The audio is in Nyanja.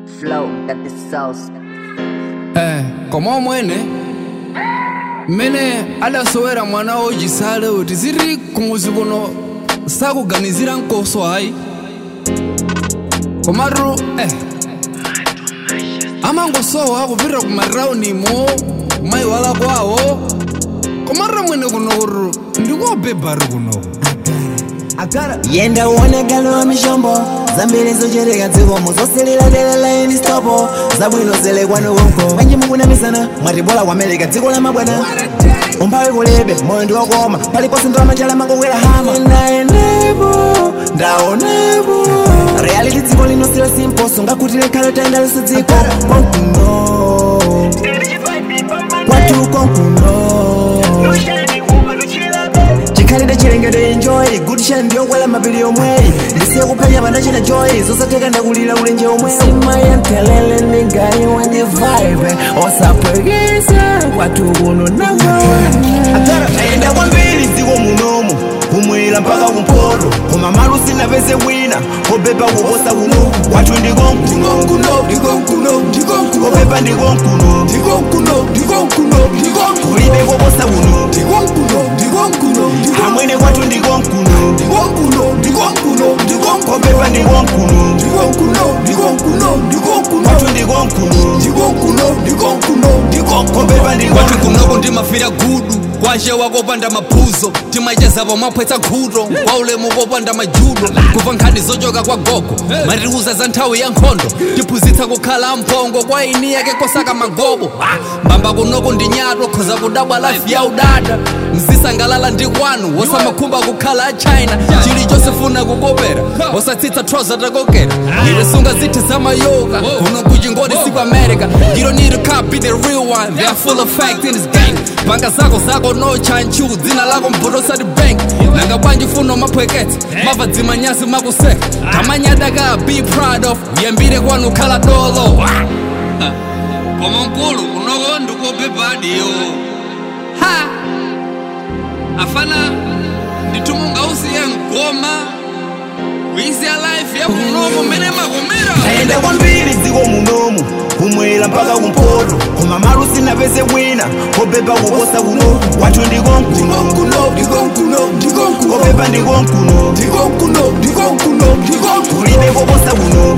flow, got the sauce. Eh, koma omwene mmene adasowera mwana wochisale kuti ziri kumuzi kuno sakuganizira nkoso ayi komatu eh amangosowa kupita kumataunimo kumayiwala kwawo komatu mwene kuno kuti ndikobebari kuno yenda uone galo wa mishombo zambiri zochereka dzikomo zosilira dera la ini stopo zabwino zelekwa nukonko banji mukunamisana mwatibola kwameleka dziko la mabwana umphawi kulebe moyo ndiwokoma paliponse ndo amachala mangokwera hama ndaendepo ndaonepo reality dziko lino silo simposo ngakutile khalo tayendalisa dziko konkuno kwatu konkuno chikhalire chilengedwe enjoy good shine ndiyokwela mapiri omweyi ndisiye kuphenya pandachina joy zosatheka ndakulira ulenje omwe simayentelele ningayi wenye vibe osapwekisa kwatu kuno nagoayenda kwambiri dziko munomu kumwera mpaka kumpoto koma malu sinapeze wina kopepa kuposa kuno kwatu ndikonkuno kopepa ndikonkuno kulibe koposa kuno amwene kwatu ndikonkuno kopepa ndikonkuno kwatu ndikonkuno kopepa kwati ndikonkuno kunoko ndimafira gudu kwanshe wakopanda maphuzo timachezapo mapwetsa khuto kwa ulemu kopanda majudo kuva nkhani zochoka kwa gogo matikuza za nthawi ya nkhondo tiphunzitsa kukhala mphongo kwa ini yake kosaka magobo Ah, mbamba kunoko ndi nyato khoza kudabwa life ya udada mzisangalala ndi kwanu wosamakhumba kukhala a china chilichonse funa kukopera wosatsitsa trouser takokera ire sunga zithi zamayoka kuno kuchingoni siku america you don't need a copy the real one they are full of fact in this gang panga zako zako no chanchu dzina lako mbuto sati bank nanga bwanji funo mapwekete mava dzimanyasi makuseka kamanyadaka be proud of uyambire kwanu khala dolo koma mkulu unoko ndikopepadiyo ha afana nditumunga usiye ngoma kuisiya life yakunoko mene makomera ayenda kwambiri dziko munomu kumwera mpaka kumpoto koma malu sinapeze wina kopepa kuposa kuno kwatu ndikonkuno kopepa ndikonkuno kulibe koposa kuno